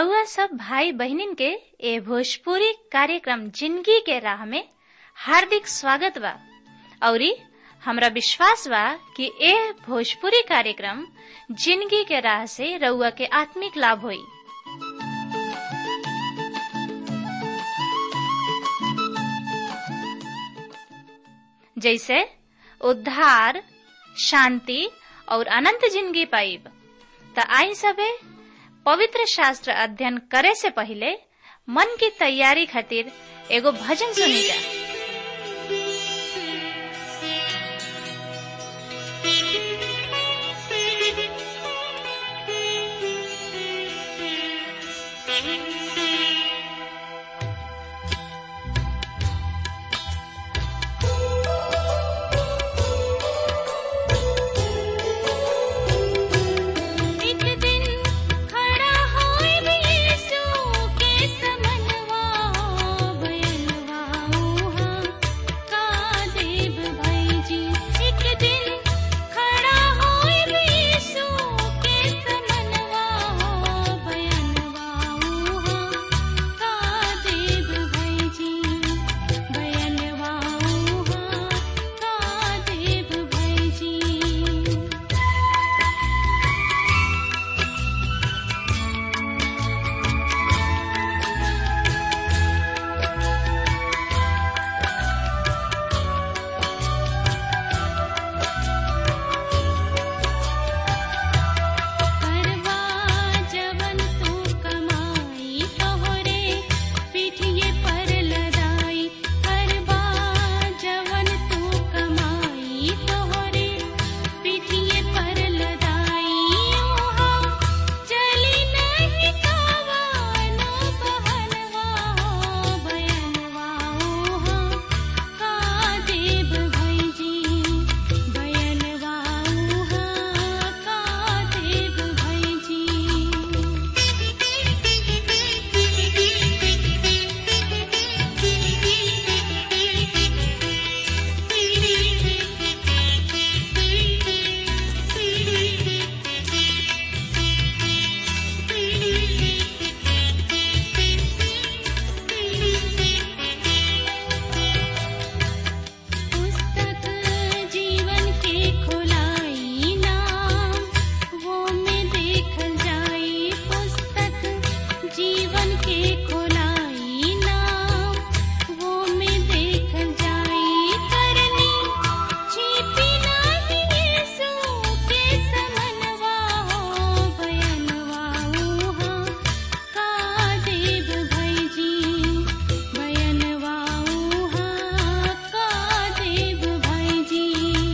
रउआ सब भाई बहनिन के ए भोजपुरी कार्यक्रम जिंदगी के राह में हार्दिक स्वागत बा औरी हमरा विश्वास बा कि ए भोजपुरी कार्यक्रम जिंदगी के राह से रउआ के आत्मिक लाभ होई जैसे उद्धार शांति और अनंत जिंदगी पाइब त आई सबे पवित्र शास्त्र अध्ययन करे से पहले मन की तैयारी खातिर एगो भजन सुनी जा एक दिन खड़ा होए यीशु के समनवा बयनवा उहा का देव भाई जी एक दिन खड़ा होए यीशु के समनवा बयनवा उहा का देव भाई जी बयनवा उहा का देव भाई जी करवा जवन तू कमाई तोहरे पीठिए पर लदाई करवा जवन तू कमाई तोहरे पीठिए पर लदाई ओहा चली नहीं कावानो बहनवा हो बयनवा ओहा का देव भाई जी बयनवा उहा का देव भाई जी पुस्तक जीवन के खोलाई नाम वो में देखल जाई पुस्तक जीवन के खोलाई नाम वो में देखल जाई करनी छिपी नहीं यीशु के समनवा हो बयनवा उहा का देव भाई जी बयनवा उहा का देव भाई जी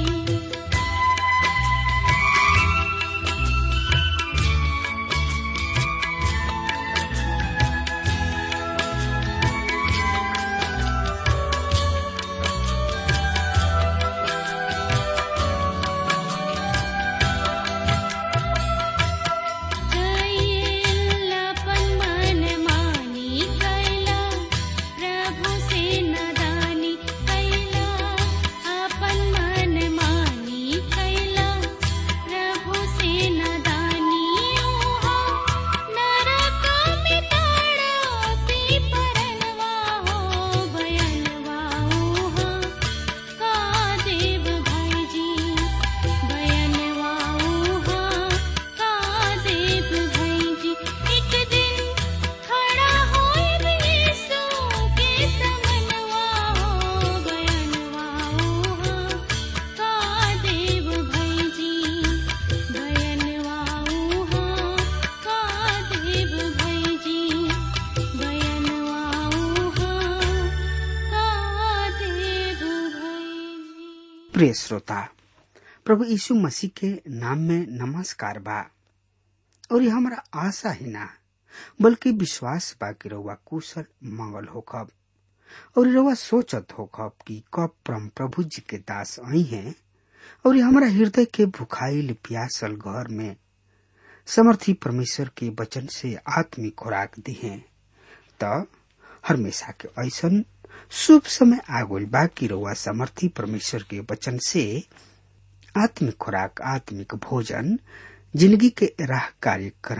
कैलापन मन मानी कैला प्रभु से नदानी कैला अपन मन मानी कैला प्रभु से नदानी ओहा नरक में ताड़ा पी परनवा हो बयनवा ओहा का देव भाई जी बयनवा उहा का देव भाई जी एक दिन खड़ा होए यीशु के समनवा हो बयनवा उहा का देव भाई जी बयनवा उहा का देव भाई जी बयनवा उहा का देव भाई जी प्रिय श्रोता प्रभु यीशु मसीह के नाम में नमस्कार बा और ये हमारा आशा ही ना बल्कि विश्वास बा कि रउआ कुशल मंगल होखब और रउआ सोचत होखब कि कब परम प्रभु जी के दास आई हैं और ये हमारा हृदय के भुखाइल प्यासल घर में समर्थी परमेश्वर के वचन से आत्मिक खुराक दी हैं त हमेशा के ऐसन शुभ समय आगोल बाकी रउआ समर्थी परमेश्वर के वचन से आत्मिक खुराक आत्मिक भोजन जिंदगी के राह कार्यक्रम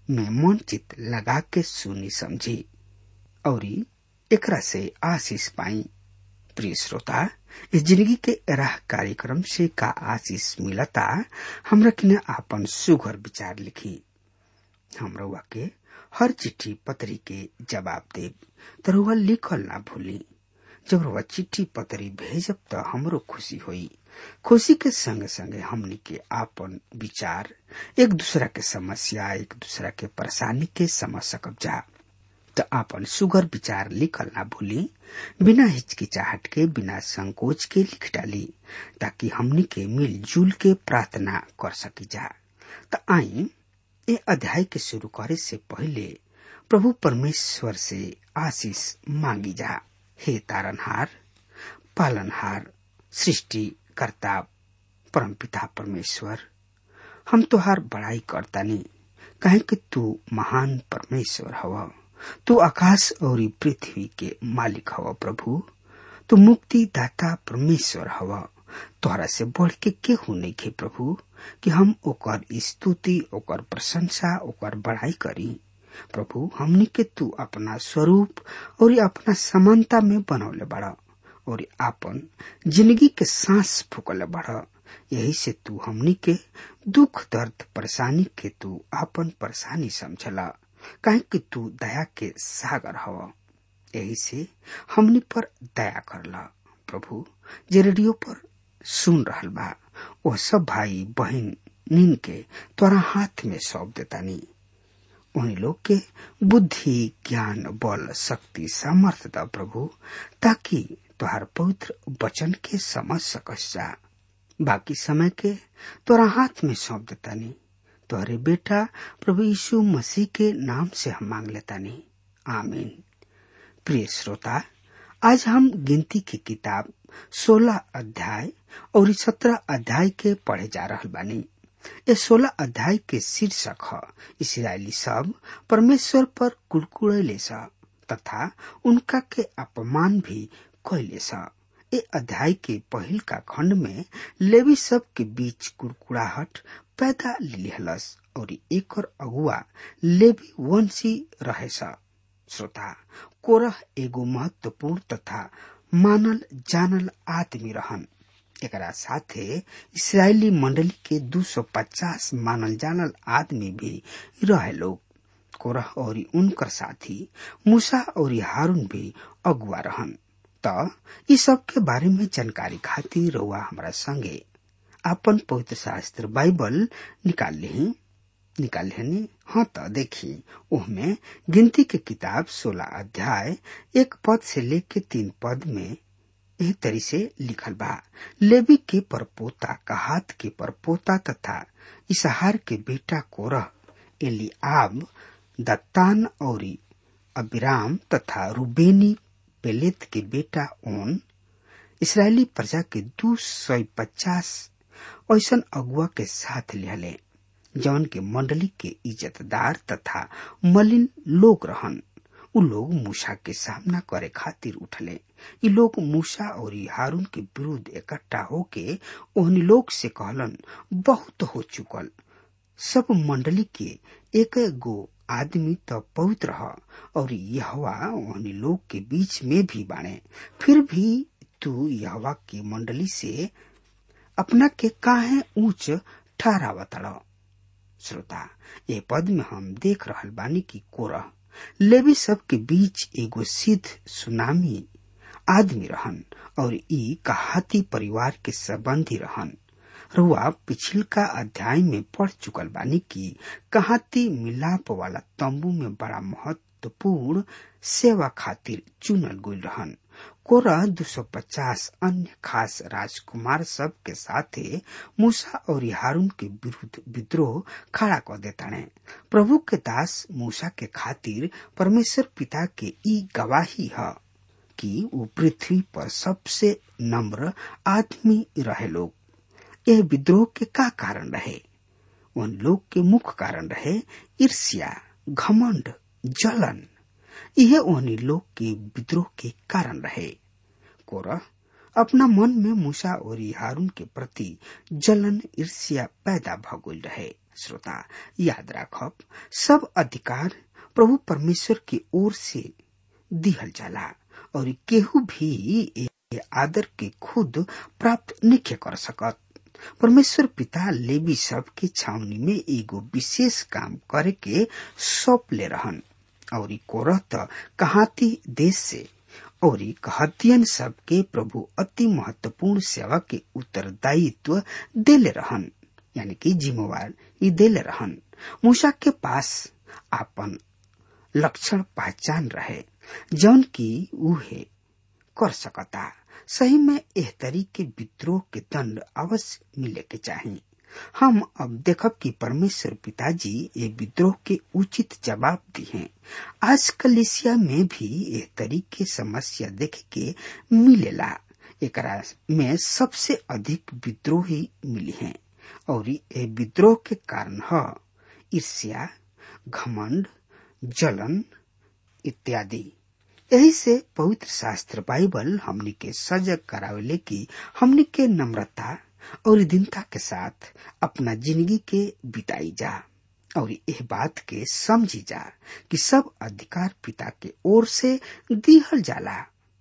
में मन चित लगा के सुनी समझी और एकरा से आशीष पाई प्रिय श्रोता इस जिंदगी के राह कार्यक्रम से का आशीष मिलता हमरा किने आपन सुघर विचार लिखी हमरा के हर चिट्ठी पत्री के जवाब देव तरुआ लिखल ना भूली जब रुआ चिट्ठी पत्री भेजब तो हमरो खुशी होई खुशी के संगे संगे हमनी के आपन विचार एक दूसरा के समस्या एक दूसरा के परेशानी के समझ सकब जा तो आपन सुगर विचार लिखल ना भूली बिना हिचकिचाहट के बिना संकोच के लिख डाली ताकि हमनी के मिलजुल के प्रार्थना कर सकी जा तो आई ये अध्याय के शुरू करे से पहले प्रभु परमेश्वर से आशीष मांगी जा हे तारनहार पालनहार सृष्टि कर्ता परमपिता परमेश्वर हम तोहार बड़ाई करतानी कहे कि तू महान परमेश्वर हवा तू आकाश और पृथ्वी के मालिक हवा प्रभु तू मुक्ति दाता परमेश्वर हवा तोहरा से बढ़ के केहू नहीं खे प्रभु कि हम ओकर स्तुति ओकर प्रशंसा ओकर बड़ाई करी प्रभु हमनी के तू अपना स्वरूप और अपना समानता में बनौले बड़ा और आपन जिंदगी के सांस फूकले बड़ा यही से तू हमनी के दुख दर्द परेशानी के तू आपन परेशानी समझला काहे कि तू दया के सागर हवा यही से हमनी पर दया करला प्रभु जे रेडियो पर सुन रहल बा वो सब भाई बहन नीन के तोरा हाथ में सौंप देतानी उन्हीं लोग के बुद्धि ज्ञान बल शक्ति सामर्थ दा प्रभु ताकि तुहार पवित्र वचन के समझ सकस जा बाकी समय के तोरा हाथ में सौंप देतानी तोहरे बेटा प्रभु यीशु मसीह के नाम से हम मांग लेतानी आमीन प्रिय श्रोता आज हम गिनती की किताब सोलह अध्याय और सत्रह अध्याय के पढ़े जा रहा बानी ये सोलह अध्याय के शीर्षक है इसराइली सब परमेश्वर पर कुड़कुड़ैले स तथा उनका के अपमान भी कैले स ए अध्याय के पहिल का खंड में लेवी सब के बीच कुड़कुड़ाहट पैदा लिहलस और एक अगुआ लेवी वंशी रहे स श्रोता कोरह एगो महत्वपूर्ण तथा मानल जानल आदमी रहन एकरा साथे इसराइली मंडली के 250 मानल जानल आदमी भी रहे लोग कोरह और उनकर साथी मूसा और हारून भी अगुआ रहन त ई सब के बारे में जानकारी खातिर रउआ हमारा संगे आपन पवित्र शास्त्र बाइबल निकाल ली निकाल लेनी हाँ तो देखी उसमें गिनती के किताब सोलह अध्याय एक पद से लेके तीन पद में एह तरी से लिखल बा लेवी के परपोता कहात के परपोता तथा इसहार के बेटा कोरह एलिआब दत्तान और अबिराम तथा रुबेनी पेलेत के बेटा ओन इसराइली प्रजा के दू सौ पचास ऐसन अगुआ के साथ लिहले जौन के मंडली के इज्जतदार तथा मलिन लोग रहन उ लोग मूसा के सामना करे खातिर उठले इ लोग मूसा और हारून के विरुद्ध इकट्ठा होके ओहनी लोग से कहलन बहुत हो चुकल सब मंडली के एक गो आदमी तो पवित्र ह और यहवा ओहनी लोग के बीच में भी बाणे फिर भी तू यहवा की मंडली से अपना के काहे ऊंच ठहरावतड़ श्रोता ये पद में हम देख रहल बानी की कोरह लेवी सब के बीच एगो सिद्ध सुनामी आदमी रहन और ई कहाती परिवार के संबंधी रहन रुआ पिछल का अध्याय में पढ़ चुकल बानी की कहाती मिलाप वाला तंबू में बड़ा महत्वपूर्ण सेवा खातिर चुनल गई रहन कोरा 250 अन्य खास राजकुमार सब के साथे मूसा और हारून के विरुद्ध विद्रोह खड़ा कर देताने प्रभु के दास मूसा के खातिर परमेश्वर पिता के ई गवाही है कि वो पृथ्वी पर सबसे नम्र आदमी रहे लोग यह विद्रोह के का कारण रहे उन लोग के मुख्य कारण रहे ईर्ष्या घमंड जलन यह उन्हीं लोग के विद्रोह के कारण रहे कोरह अपना मन में मूसा और हारून के प्रति जलन ईर्ष्या पैदा भगोल रहे श्रोता याद राखब सब अधिकार प्रभु परमेश्वर की ओर से दिहल जाला और केहू भी ए आदर के खुद प्राप्त नहीं कर सकत परमेश्वर पिता लेवी सब के छावनी में एगो विशेष काम करे के सौंप ले रहन और कोरह त कहाती देश से और कहतियन सब के प्रभु अति महत्वपूर्ण सेवा के उत्तरदायित्व देले रहन यानी कि जिम्मेवार ई देले रहन मूसा के पास आपन लक्षण पहचान रहे जौन की उहे कर सकता सही में एह तरीके विद्रोह के दंड अवश्य मिले के चाहिए हम अब देखब कि परमेश्वर पिताजी ये विद्रोह के उचित जवाब दिए आज कलिसिया में भी एह तरीके समस्या देखे के मिलेला एकरा में सबसे अधिक विद्रोही मिली हैं और ये विद्रोह के कारण ह ईर्ष्या घमंड जलन इत्यादि यही से पवित्र शास्त्र बाइबल हमनी के सजग करावेले कि हमनी के नम्रता और दीनता के साथ अपना जिंदगी के बिताई जा और यह बात के समझी जा कि सब अधिकार पिता के ओर से दिहल जाला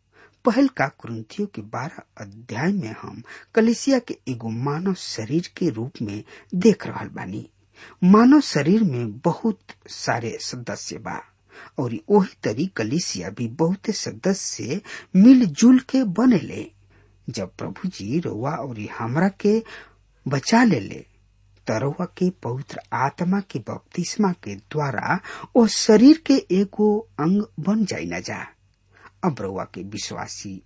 पहल का कुरुतियों के बारह अध्याय में हम कलिसिया के एगो मानव शरीर के रूप में देख रहल बानी मानव शरीर में बहुत सारे सदस्य बा और वही तरी कलिसिया भी बहुत सदस्य मिलजुल के बनेले जब प्रभु जी रोवा और हमरा के बचा ले ले तरवा के पवित्र आत्मा के बपतिस्मा के द्वारा वो शरीर के एगो अंग बन जाई न जा अब रउआ के विश्वासी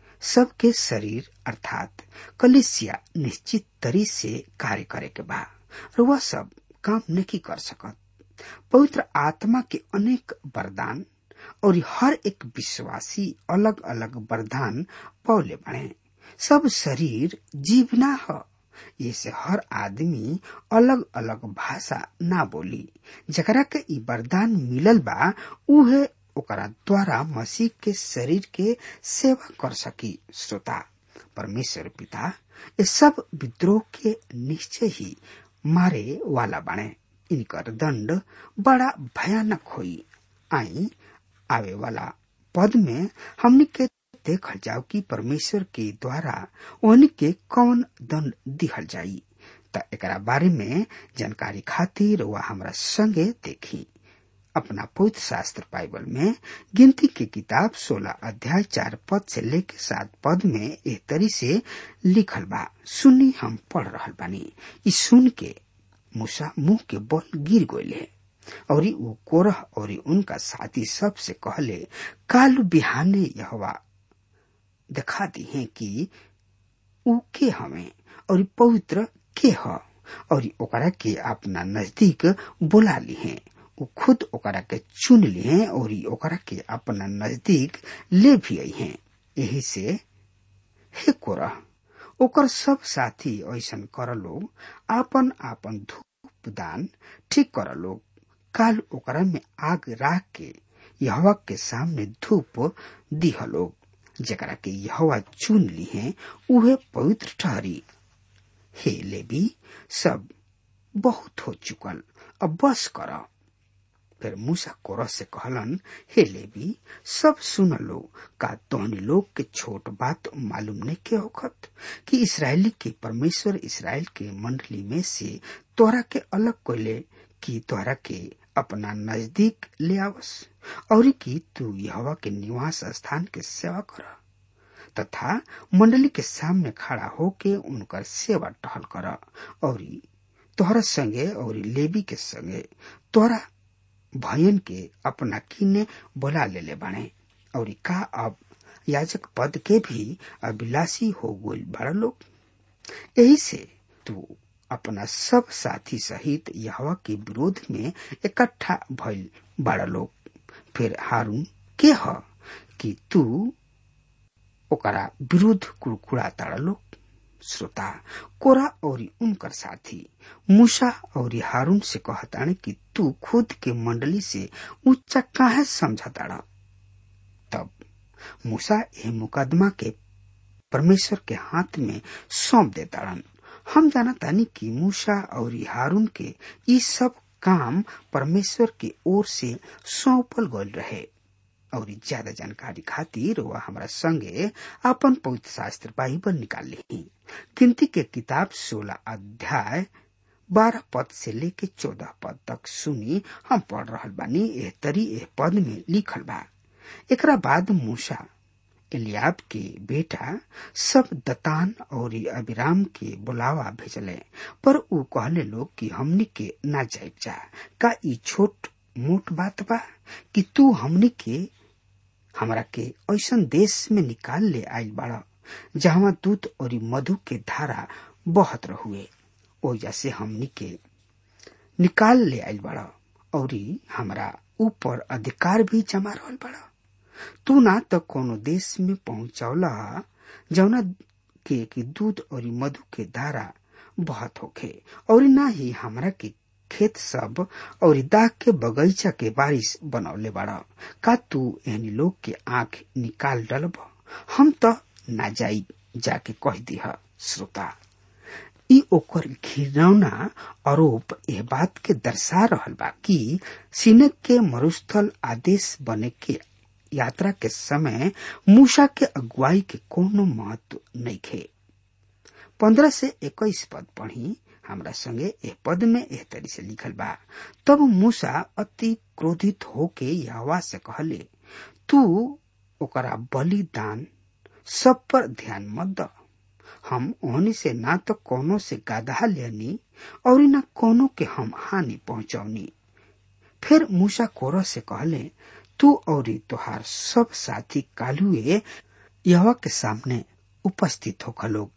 सबके शरीर अर्थात कलिसिया निश्चित तरी से कार्य करे के बा रुआ सब काम नहीं कर सकत पवित्र आत्मा के अनेक वरदान और हर एक विश्वासी अलग अलग वरदान पौले बने सब शरीर जीवना ह ये से हर आदमी अलग अलग भाषा ना बोली जकरा के ई वरदान मिलल बा उहे ओकरा द्वारा मसीह के शरीर के सेवा कर सकी श्रोता परमेश्वर पिता ये सब विद्रोह के निश्चय ही मारे वाला बने इनकर दंड बड़ा भयानक होई आई आवे वाला पद में हमने के देखल जाओ कि परमेश्वर के द्वारा उनके कौन दंड दिहल जाई त एकरा बारे में जानकारी खातिर वह हमरा संगे देखी अपना पवित्र शास्त्र बाइबल में गिनती की किताब 16 अध्याय चार पद से लेके सात पद में एक तरी से लिखल बा सुनी हम पढ़ रहल बानी ई सुन के मूसा मुंह के बल गिर गये और वो कोरह और उनका साथी सब से कहले काल बिहाने यहवा दिखा दी है कि ऊ के हमें और पवित्र के ह और ओकरा के अपना नजदीक बुला ली है वो खुद ओकरा के चुन ली है और ओकरा के अपना नजदीक ले भी आई है यही से हे कोरह ओकर सब साथी ऐसन कर लोग आपन आपन धूप दान ठीक कर लोग काल ओकरा में आग राख के यहवा के सामने धूप दिह लोग जकरा के यहवा चुन ली है उहे पवित्र ठहरी हे लेवी सब बहुत हो चुकल अब बस कर फिर मूसा कोरह से कहलन हे लेवी सब सुन लो का तोहनी लोग के छोट बात मालूम नहीं के होखत कि इसराइली के परमेश्वर इसराइल के मंडली में से तोरा के अलग कोले कि तोरा के अपना नजदीक ले आवस और कि तू यहवा के निवास स्थान के सेवा कर तथा मंडली के सामने खड़ा होके उनकर सेवा टहल कर और तोहरा संगे और लेवी के संगे तोहरा भयन के अपना किने बोला ले ले बने और का अब याजक पद के भी अभिलाषी हो गई बड़ा लोग यही से तू अपना सब साथी सहित यहवा के विरोध में इकट्ठा भइल बड़ा लोग फिर हारून के ह कि तू ओकरा विरुद्ध कुड़कुड़ा ताड़ा लोग श्रोता कोरा और उनकर साथी मूसा और हारून से कहताने कि तू खुद के मंडली से ऊंचा काहे समझताड़ा तब मूसा यह मुकदमा के परमेश्वर के हाथ में सौंप देताड़न हम जाना तानी कि मूसा और हारून के ई सब काम परमेश्वर के ओर से सौंपल गल रहे और ज्यादा जानकारी खातिर वह हमारा संगे अपन पवित्र शास्त्र बाइबल निकाल ली गिनती के किताब सोलह अध्याय बारह पद से लेके चौदह पद तक सुनी हम पढ़ रहल बानी एह तरी एह पद में लिखल बा एकरा बाद मूसा एलियाब के बेटा सब दतान और अबिराम के बुलावा भेजले पर ऊ कहले लोग कि हमनी के ना जाइब जा का ई छोट मोट बात बा कि तू हमनी के हमरा के ऐसन देश में निकाल ले आइल बाड़ा जहाँ दूध और मधु के धारा बहत रहुए ओजा से हमनी के निकाल ले आइल बाड़ा और हमरा ऊपर अधिकार भी जमा रहल बाड़ा तू ना तो कोनो देश में पहुंचौला जौना के कि दूध और मधु के धारा बहुत होखे और ना ही हमरा के खेत सब और दाग के बगीचा के बारिश बनौले बाड़ा का तू एहनी लोग के आंख निकाल डलब हम तो ना जाई जाके कह दिह श्रोता ई ओकर घिरौना आरोप एह बात के दर्शा रहल बा कि सीनक के मरुस्थल आदेश बने के यात्रा के समय मूसा के अगुवाई के कोनो महत्व नहीं खे पंद्रह से इक्कीस पद पढ़ी हमरा संगे एह पद में एह तरी से लिखल बा तब मूसा अति क्रोधित होके यहवा से कहले तू ओकरा बलिदान सब पर ध्यान मत द हम ओहनी से ना तो कोनो से गाधा लेनी और न कोनो के हम हानि पहुंचौनी फिर मूसा कोरह से कहले तू और तोहार सब साथी कालुए यहवा के सामने उपस्थित होकर लोग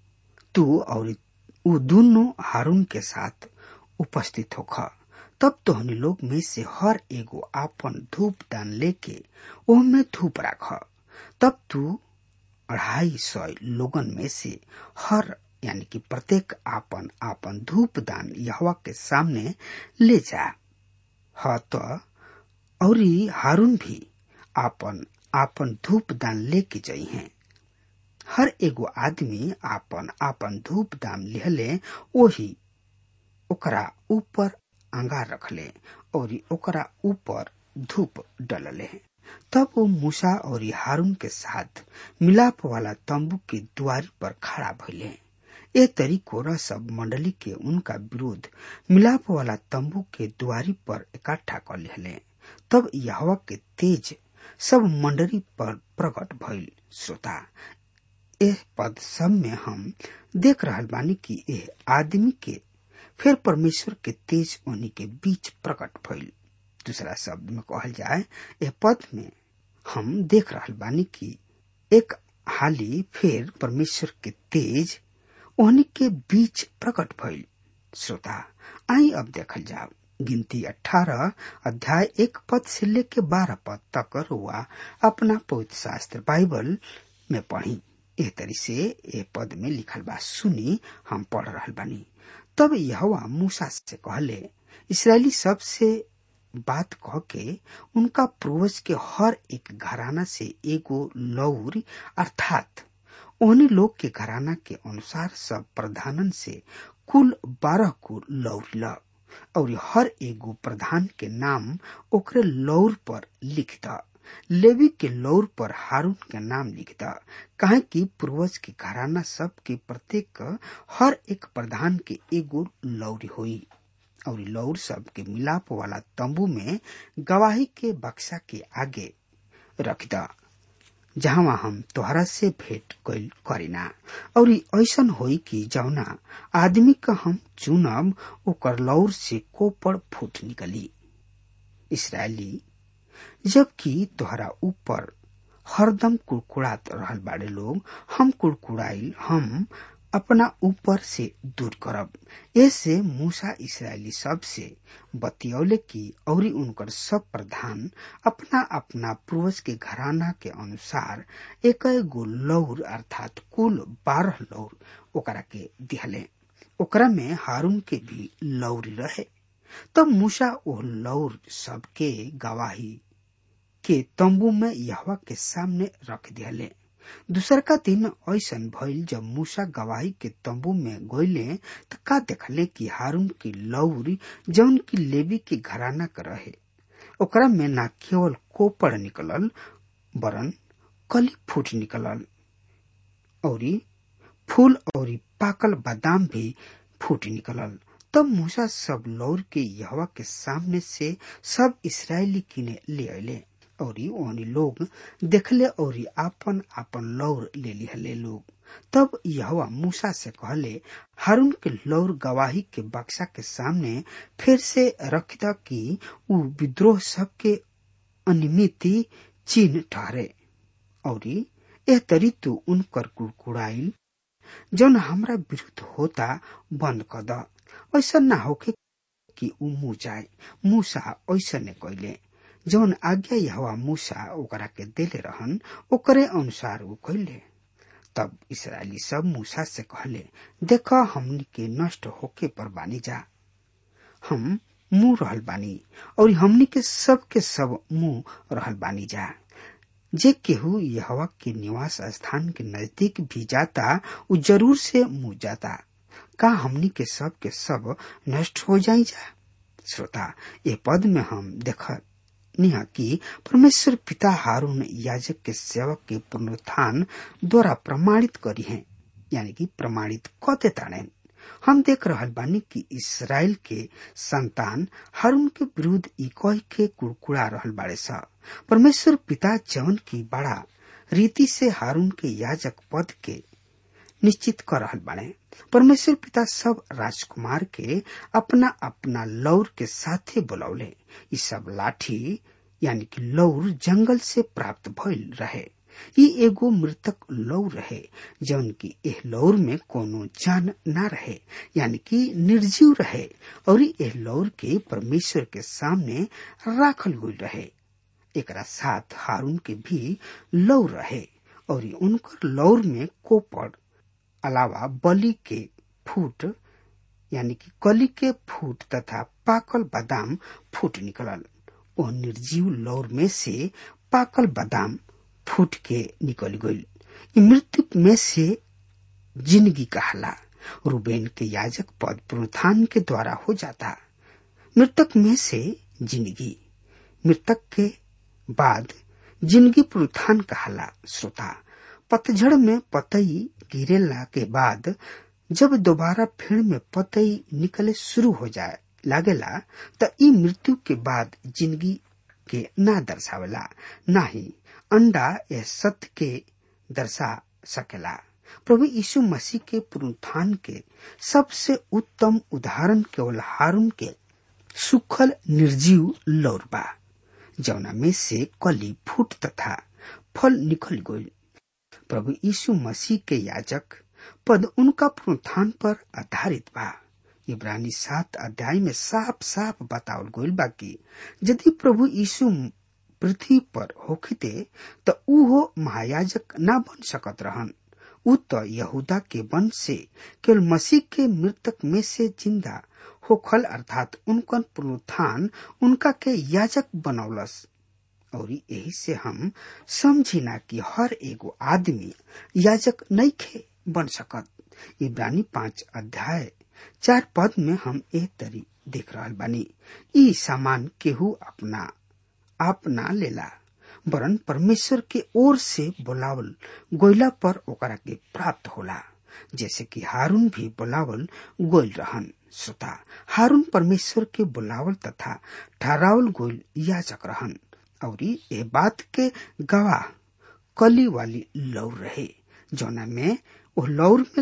तू और उ दोनों हारून के साथ उपस्थित होख तब तोहनी लोग में से हर एगो आपन धूप दान लेके ओहमे धूप राख तब तू अढ़ाई सौ लोगन में से हर यानी कि प्रत्येक आपन आपन धूप दान यहवा के सामने ले जा ह तो और हारून भी आपन आपन धूप दान लेके जाइ हैं हर एगो आदमी आपन आपन धूप दान लिहले ओही ओकरा ऊपर अंगार रखले और ओकरा ऊपर धूप डलले तब वो मूसा और हारून के साथ मिलाप वाला तंबू के द्वारी पर खड़ा भइले ए तरीको सब मंडली के उनका विरोध मिलाप वाला तंबू के द्वारी पर इकट्ठा कर लिहले तब यहवा के तेज सब मंडली पर प्रकट भइल श्रोता एह पद सब में हम देख रहल बानी कि एह आदमी के फिर परमेश्वर के तेज उन्हीं के बीच प्रकट भइल दूसरा शब्द में कहल जाए एह पद में हम देख रहल बानी कि एक हाली फिर परमेश्वर के तेज उन्हीं के बीच प्रकट भइल श्रोता आई अब देखल जाओ गिनती अठारह अध्याय एक पद से लेके बारह पद तक हुआ अपना पवित्र शास्त्र बाइबल में पढ़ी एह तरी से ए पद में लिखल बा सुनी हम पढ़ रहल बानी तब यहवा मूसा से कहले इसराइली सब से बात कह के उनका पूर्वज के हर एक घराना से एगो लौर अर्थात उन्हीं लोग के घराना के अनुसार सब प्रधानन से कुल बारह को लौर ल और हर एगो प्रधान के नाम ओकरे लौर पर लिख द लेवी के लौर पर हारून के नाम लिख द काहे कि पूर्वज के घराना सब के प्रत्येक हर एक प्रधान के एगो लौरी होई और लौर सब के मिलाप वाला तंबू में गवाही के बक्सा के आगे रख द जहाँ हम तोहरा से भेंट कैल करीना और ऐसन होई कि जौना आदमी का हम चुनब ओकर लौर से कोपड़ फूट निकली इसराइली जबकि तोहरा ऊपर हरदम कुड़कुड़ात रहल बाड़े लोग हम कुड़कुड़ाइल हम अपना ऊपर से दूर करब ऐसे मूसा इसराइली सब से बतियौले की और उनकर सब प्रधान अपना अपना पूर्वज के घराना के अनुसार एक गो लौर अर्थात कुल बारह लौर ओकरा के दिहले ओकरा में हारून के भी लौरी रहे तब मूसा ओ लौर सबके गवाही के तंबू में यहवा के सामने रख दिहले दूसर का दिन ऐसन भइल जब मूसा गवाही के तंबू में गईले त का देखले कि हारून की लौरी जौन की लेवी के घराना कर रहे ओकरा में ना केवल कोपड़ निकलल बरन कली फूट निकलल औरी फूल औरी पाकल बादाम भी फूट निकलल तब मूसा सब लौर के यहवा के सामने से सब इसराइली किने ले अले और ओहनी लोग देखले और आपन आपन लौर ले लिहले लोग तब यहवा मूसा से कहले हारून के लौर गवाही के बक्सा के सामने फिर से रख द कि उ विद्रोह सबके अनिमिति चिन्ह ठहरे और एह तरी तू उनकर कुड़कुड़ाइल जौन हमरा विरुद्ध होता बंद कर द ऐसा ना होके कि उ मुँह जाए मूसा ऐसा ने कैले जौन आज्ञा यहवा मूसा ओकरा के देले रहन ओकरे अनुसार उ कैले तब इसराइली सब मूसा से कहले देख हमनी के नष्ट होके पर बानी जा हम मुंह रहल बानी और हमनी के सब के सब मुंह रहल बानी जा जे केहू यहवा के निवास स्थान के नजदीक भी जाता उ जरूर से मुंह जाता का हमनी के सब के सब नष्ट हो जाई जा श्रोता ये पद में हम देख निहा कि परमेश्वर पिता हारून याजक के सेवक के पुनरुत्थान द्वारा प्रमाणित करी है यानी कि प्रमाणित कते ताड़े हम देख रहल बानी कि इसराइल के संतान हारून के विरुद्ध ई कह के कुड़कुड़ा रहल बाड़े सा परमेश्वर पिता जवन की बड़ा रीति से हारून के याजक पद के निश्चित कर रहल बाड़े परमेश्वर पिता सब राजकुमार के अपना अपना लौर के साथे बुलौले ई सब लाठी यानी कि लौर जंगल से प्राप्त भइल रहे ई एगो मृतक लौर रहे जौन की एह लौर में कोनो जान ना रहे यानी कि निर्जीव रहे और एह लौर के परमेश्वर के सामने राखल हुई रहे एकरा साथ हारून के भी लौर रहे और उनकर लौर में कोपड़ अलावा बलि के फूट यानी कि कली के फूट तथा पाकल बादाम फूट निकलल ओ निर्जीव लौर में से पाकल बादाम फूट के निकल गई मृत्यु में से जिंदगी कहला रूबेन के याजक पद पुनरुत्थान के द्वारा हो जाता मृतक में से जिंदगी मृतक के बाद जिंदगी पुनरुत्थान कहला श्रोता पतझड़ में पतई गिरेला के बाद जब दोबारा फेड़ में पतई निकले शुरू हो जाए लागेला त ई मृत्यु के बाद जिंदगी के ना दर्शावेला ना ही अंडा या सत्य के दर्शा सकेला प्रभु यीशु मसीह के पुनरुत्थान के सबसे उत्तम उदाहरण केवल हारून के सुखल निर्जीव लौर बा जौना में से कली फूट तथा फल निकल गई प्रभु यीशु मसीह के याजक पद उनका पुनरुत्थान पर आधारित बा इब्रानी सात अध्याय में साफ साफ बतावल गईल बा कि यदि प्रभु यीशु पृथ्वी पर होखिते त ऊ हो महायाजक ना बन सकत रहन ऊ त यहूदा के वंश से केवल मसीह के मृतक में से जिंदा होखल अर्थात उनकन पुनरुत्थान उनका के याजक बनौलस और यही से हम समझी ना कि हर एगो आदमी याजक नहीं खे बन सकत इब्रानी पांच अध्याय चार पद में हम एक तरी देख रहा बानी ई सामान केहू अपना आप ना लेला वरन परमेश्वर के ओर से बुलावल गोइला पर ओकरा के प्राप्त होला जैसे कि हारून भी बुलावल गोइल रहन श्रोता हारून परमेश्वर के बुलावल तथा ठहरावल गोइल याचक रहन और ये बात के गवाह कली वाली लौर रहे जौना में वो लौर में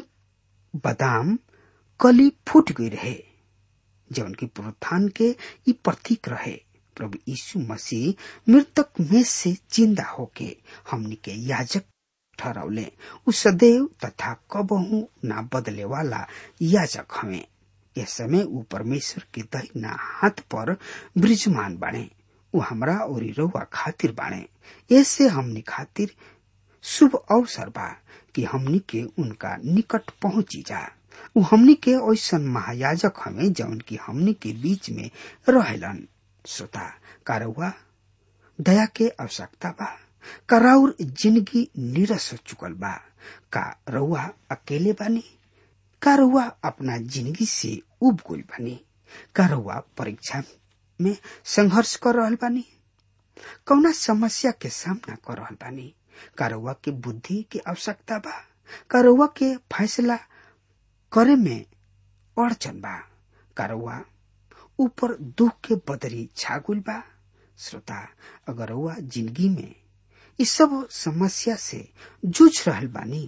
बादाम कली फूट गई रहे जौन की पुनरुत्थान के ई प्रतीक रहे प्रभु यीशु मसीह मृतक में से जिंदा होके हमनी के याजक ठहरौले उ सदैव तथा कबहू ना बदले वाला याजक हमें यह समय उ परमेश्वर के दहिना हाथ पर ब्रिजमान बाणे उ हमरा और रउआ खातिर बाणे ऐसे हमनी खातिर शुभ अवसर बा कि हमनी के उनका निकट पहुंची जा उ हमनी के ऐसन महायाजक हमें जौन की हमनी के बीच में रहेलन श्रोता कारौआ दया के आवश्यकता बा का राउर जिंदगी नीरस हो चुकल बा का रउआ अकेले बानी का रउआ अपना जिंदगी से उब गइल बानी का रउआ परीक्षा में संघर्ष कर रहल बानी कौना समस्या के सामना कर रहल बानी का रउआ के बुद्धि की आवश्यकता बा का रउआ के फैसला करे में अड़चन बा का रउआ ऊपर दुख के बदरी छागुल बा श्रोता अगर रउआ जिंदगी में इस सब समस्या से जूझ रहल बानी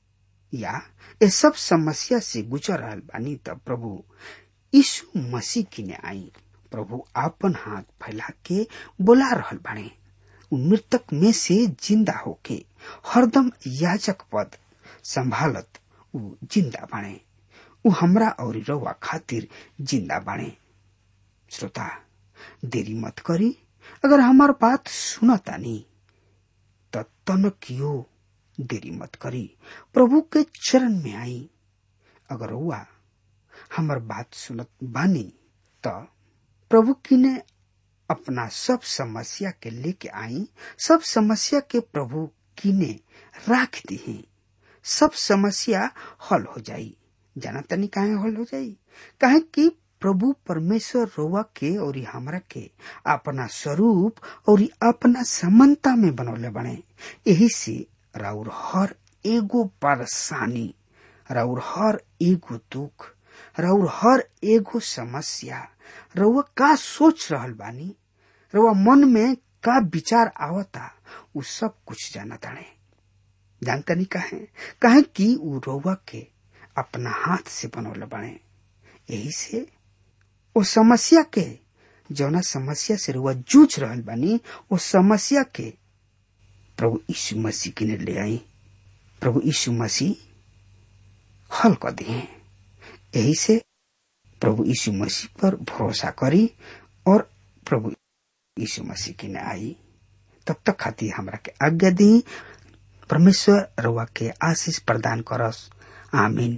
या ये सब समस्या से गुजर रहल बानी तब प्रभु यीशु मसीह की ने आई प्रभु आपन हाथ फैला के बोला रहल बाणे उ मृतक में से जिंदा होके हरदम याजक पद संभालत उ जिंदा बाणे उ हमरा और रउआ खातिर जिंदा बाणे श्रोता देरी मत करी अगर हमार बात सुनतानी त तनकियो देरी मत करी प्रभु के चरण में आई अगर हुआ हमार बात सुनत बानी त प्रभु किने अपना सब समस्या के लेके आई सब समस्या के प्रभु किने राख दी सब समस्या हल हो जाई जाना तनी काहे हल हो जाई काहे कि प्रभु परमेश्वर रोवा के और हमरा के अपना स्वरूप और अपना समानता में बनौले बने यही से राउर हर एगो परेशानी राउर हर एगो दुख राउर हर एगो समस्या रउआ का सोच रहल बानी रउआ मन में का विचार आवता उ सब कुछ जाना ताणे जानता नहीं काहे काहे कि उ रउआ के अपना हाथ से बनौले बने यही से ओ समस्या के जौना समस्या से रुआ जूझ रहल बानी ओ समस्या के प्रभु यीशु मसीह के ले आई प्रभु यीशु मसीह हल कर दिए यही से प्रभु यीशु मसीह पर भरोसा करी और प्रभु यीशु मसीह की ने आई तब तक खातिर हमरा के आज्ञा दी परमेश्वर रुआ के आशीष प्रदान करस आमीन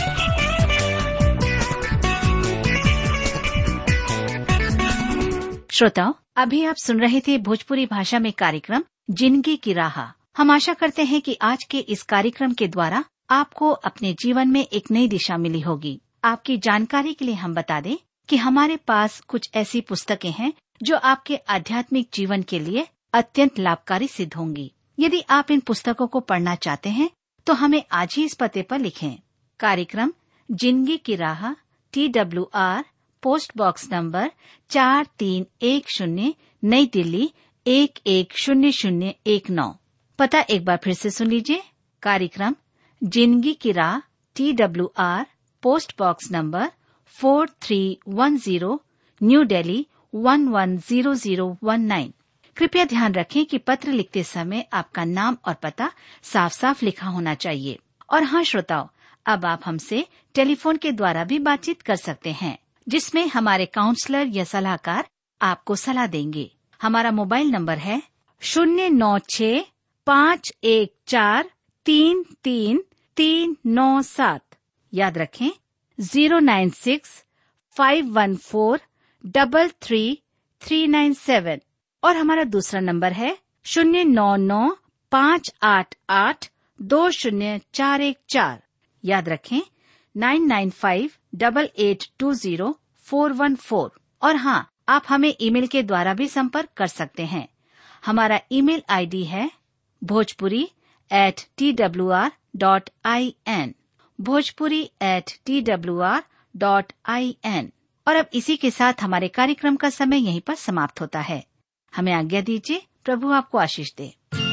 श्रोताओं अभी आप सुन रहे थे भोजपुरी भाषा में कार्यक्रम जिंदगी की राह हम आशा करते हैं कि आज के इस कार्यक्रम के द्वारा आपको अपने जीवन में एक नई दिशा मिली होगी आपकी जानकारी के लिए हम बता दें कि हमारे पास कुछ ऐसी पुस्तकें हैं जो आपके आध्यात्मिक जीवन के लिए अत्यंत लाभकारी सिद्ध होंगी यदि आप इन पुस्तकों को पढ़ना चाहते हैं तो हमें आज ही इस पते पर लिखें कार्यक्रम जिंदगी की राह T W R post box number चार तीन एक शून्य नई दिल्ली एक एक शून्य शून्य एक नौ पता एक बार फिर से सुन लीजिए कार्यक्रम जिंदगी की राह T W R post box number four three one zero new Delhi one one zero zero one nine कृपया ध्यान रखें कि पत्र लिखते समय आपका नाम और पता साफ साफ लिखा होना चाहिए और हाँ श्रोताओं अब आप हमसे टेलीफोन के द्वारा भी बातचीत कर सकते हैं जिसमें हमारे काउंसलर या सलाहकार आपको सलाह देंगे हमारा मोबाइल नंबर है शून्य नौ छ पाँच एक चार तीन तीन तीन नौ सात याद रखें zero nine six five one four double three three nine seven और हमारा दूसरा नंबर है शून्य नौ नौ पाँच आठ आठ दो शून्य चार एक चार याद रखें nine nine five double eight two zero four one four और हाँ आप हमें ईमेल के द्वारा भी संपर्क कर सकते हैं हमारा ईमेल आईडी है Bhojpuri at T W R dot I N Bhojpuri at T W R dot I N और अब इसी के साथ हमारे कार्यक्रम का समय यहीं पर समाप्त होता है हमें आज्ञा दीजिए प्रभु आपको आशीष दे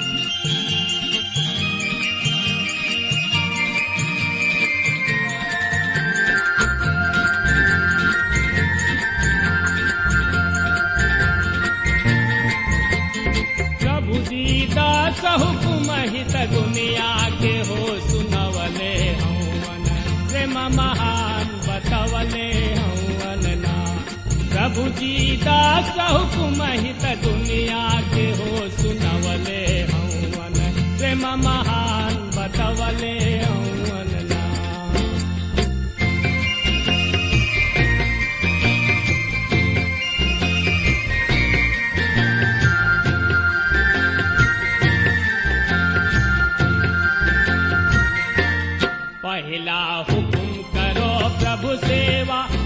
प्रभु दीदा हुकुम हित दुनिया के हो सुनवले हवन प्रेम महान बतवले हवन ना प्रभु दीदा हुकुम हित दुनिया के हो सुनवले हवन प्रेम महान बतवले हवन ना पहला हुकुम करो प्रभु सेवा